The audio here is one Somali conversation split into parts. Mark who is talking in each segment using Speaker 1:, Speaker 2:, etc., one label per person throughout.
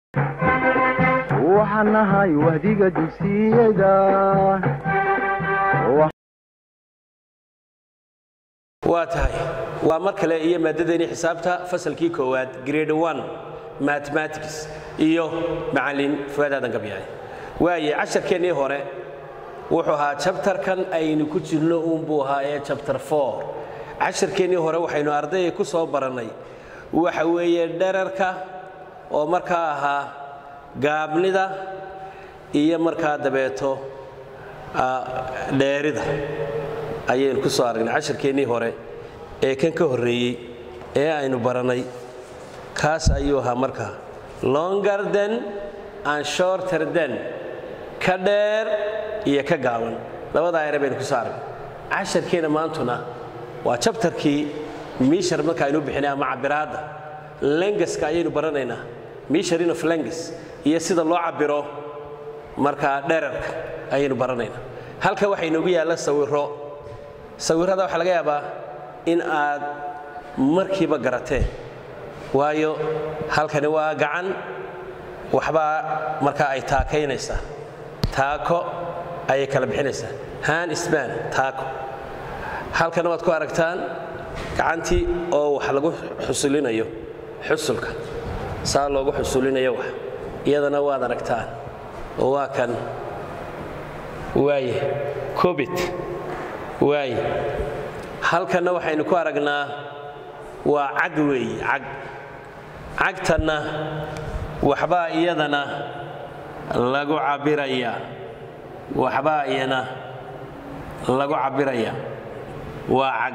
Speaker 1: waxaan nahay wahdiga dugsiyada
Speaker 2: waa tahay waa mar kale iyo maaddadeeni xisaabta fasalkii koowaad grade one mathematics iyo macallin fuaad aadan gabyahay waaye casharkeennii hore wuxuu ahaa jabtarkan aynu ku jirno uunbuu ahaa ee jabtar four casharkeennii hore waxaynu ardayga ku soo barannay waxa weeye dherarka oo markaa ahaa gaabnida iyo markaa dabeeto dheerida ayaynu ku soo aragnay casharkeennii hore ee kan ka horreeyey ee aynu barannay kaas ayuu ahaa markaa longer den and shorter den ka dheer iyo ka gaaban labadaa ere baynu ku soo aragnay casharkeenna maantuna waa jabtarkii miishar marka aynu bixinay ama cabiraadda lengaska ayaynu baranaynaa misharin of lengas iyo sida loo cabiro markaa dherarka ayaynu baranaynaa halka waxaa inoogu yaalla sawiro sawirrada waxaa laga yaabaa in aad markiiba garateen waayo halkani waa gacan waxbaa markaa ay taakaynaysaa taako ayay kala bixinaysaa han sban taako halkana waad ku aragtaan gacantii oo wax lagu xusulinayo xusulka saa loogu xusulinayo wax iyadana waad aragtaan oo waa kan waaye cobit waaye halkanna waxaynu ku aragnaa waa cag weeye cag cagtanna waxbaa iyadana lagu cabbirayaa waxbaa iyana lagu cabbiraya waa cag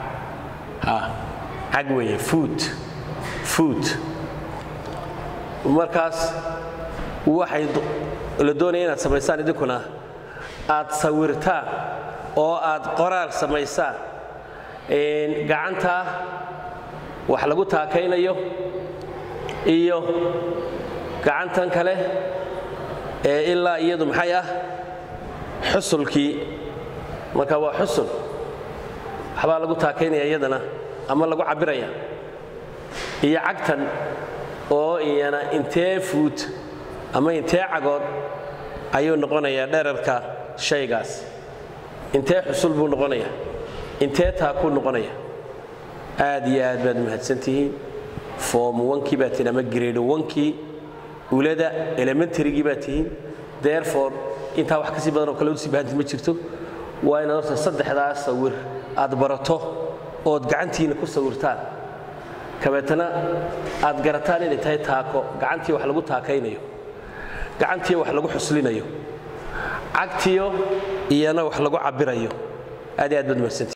Speaker 2: cag weeye food food markaas waxay la doonaya inaad samaysaan idinkuna aad sawirtaan oo aad qoraal samaysaan gacanta wax lagu taakaynayo iyo gacantan kale ee ilaa iyadu maxay ah xusulkii marka waa xusul waxbaa lagu taakaynaya iyadana ama lagu cabbiraya iyo cagtan oo iyana intee fuud ama intee cagood ayuu noqonayaa dherarka shaygaas intee xusul buu noqonaya intee taakuu noqonaya aad iyo aad baad mahadsantihiin foom onkii baa tihiin ama grade onkii ulada elementarygii baa tihiin therefore intaa wax kasii badan oo kale usii baahantid ma jirto waa inaad horta saddexdaas sawir aad barato ood gacantiina ku sawirtaan kabeetana aad garataan inay tahay taako gacantii wax lagu taakaynayo gacantiiyo wax lagu xuslinayo cagtiyo iyana wax lagu cabbirayo aad iyo aad baad mahadsantihiin